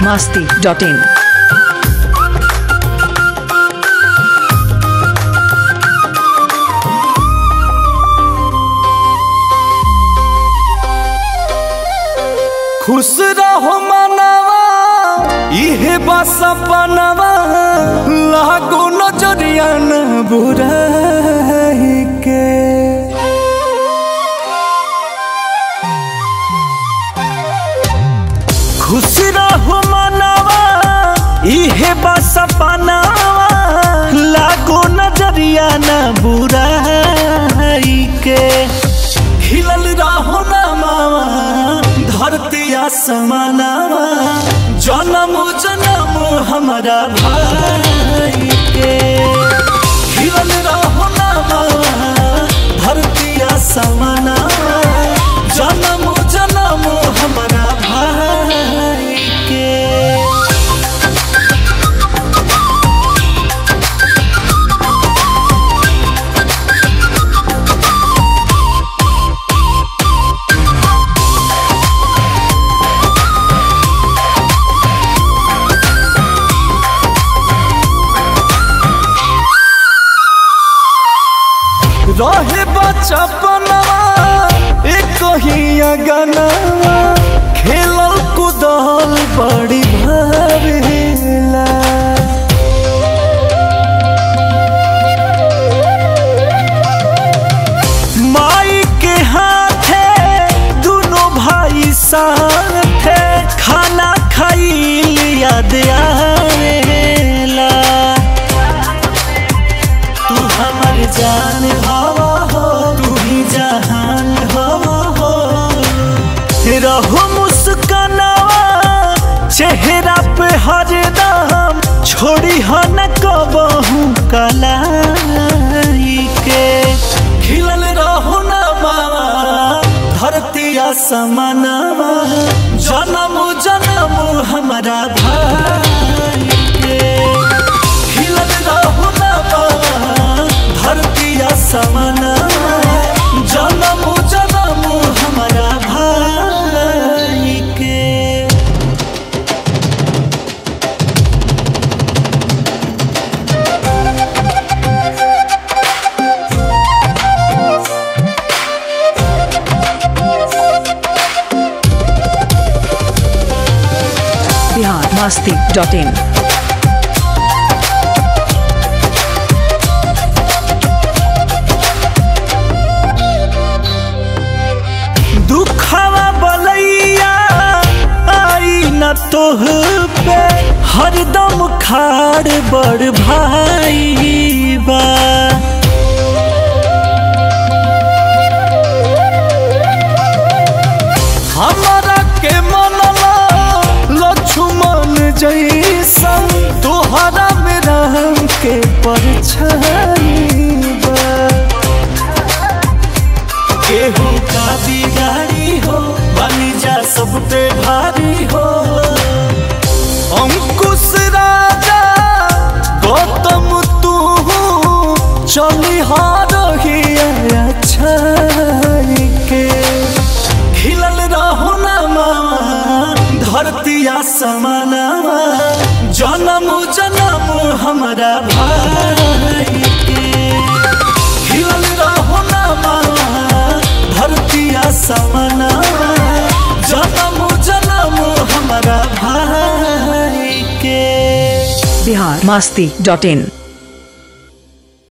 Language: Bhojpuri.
masti.in. खुश रहो मनवा इहे बस सपनवा लागो नजरिया न बुराई के खुश रहो मनवा इहे बस सपनवा लागो नजरिया न बुराई के खिलल रहो ना मावा धरती आसमानवा जन्म जन्म हमारा भाई के खिलल रहो ना मावा धरती आसमानवा जन्म जन्म हमारा भाई के रहे बचपनवा एक ही अगनवा खेलल कूदल बड़ी भरेला माई के हाथे दोनों भाई साथे खाना खाई याद आवेला तू हमर जान हवा हो तू ही जहान हवा हो रहो मुस्कानावा चेहरा पे हरदम छोड़ी हो न कबहू कलाई के खिलल रहो न बाबा धरती आसमानवा जन्म जन्म हमारा भाई के खिलल रहो ना बाबा धरती आसमानवा जन्म जन्म हमारा भाई के Bihar masti.in. दुखवा बलैया आई न तोह पे हरदम खाड़ बड़ भाई बा हमारा के मनला लक्ष्मण जैसन तोहरा में राम के परछाई बा केहू का बिगाड़ी हो बनी जा सब पे भारी हो अंकुश राजा गौतम तू चली हारही अच्छा के खिलल रहो ना मामा धरती आसमानवा जन्म जन्म हमारा भाई के खिलल रहो ना मामा धरती आसमानवा जन्म जन्म हमारा भाई के Bihar masti.in.